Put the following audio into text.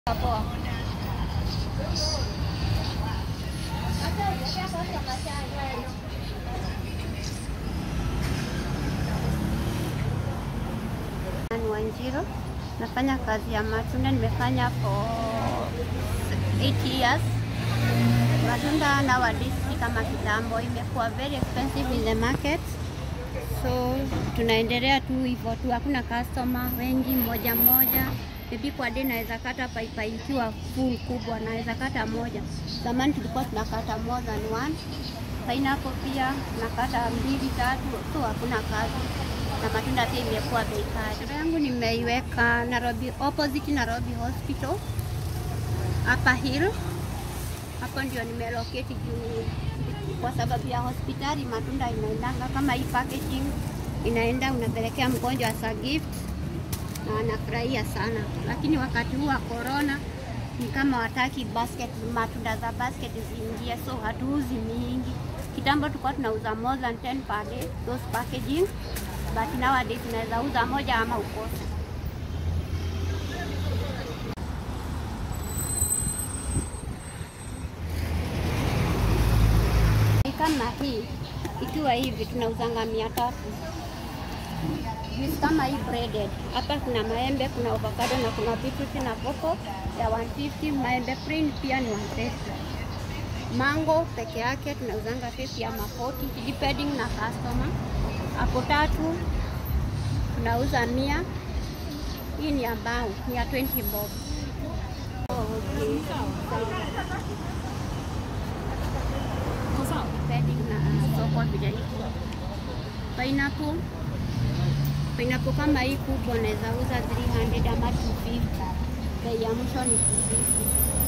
Poa. Ni Wanjiro, nafanya kazi ya matunda, nimefanya for 8 years. Matunda nowadays si kama kitambo, imekuwa very expensive in the market, so tunaendelea tu hivyo tu, hakuna customer wengi, moja moja Maybe kwa day naweza kata paipai ikiwa full kubwa, naweza kata moja. Zamani tulikuwa tunakata more than one. Pineapple pia nakata mbili tatu, so hakuna kazi na matunda pia imekuwa bei kali. Shule yangu nimeiweka Nairobi, opposite Nairobi Hospital hapa Hill. Hapo ndio nimelocate juu kwa sababu ya hospitali, matunda inaendanga kama hii packaging inaenda unapelekea mgonjwa as a gift na wanafurahia sana, lakini wakati huu wa corona ni kama wataki basket, matunda za basket ziingie, so hatuuzi mingi. Kitambo tulikuwa tunauza more than 10 per day those packaging, but nowadays tunaweza uza moja ama ukose. Ni kama hii ikiwa hivi tunauzanga mia tatu juice kama hii breaded. Hapa kuna maembe, kuna avocado na kuna beetroot na coco ya 150. Maembe print pia ni 150. Mango peke yake tunauzanga 50 ama 40 depending na customer. Hapo tatu tunauza mia. Hii ni ambao ni ya 20 bob. Depending na soko vile iko. Pineapple Pineapple kama hii kubwa naweza uza 300 ama 250. Bei ya mwisho ni 250.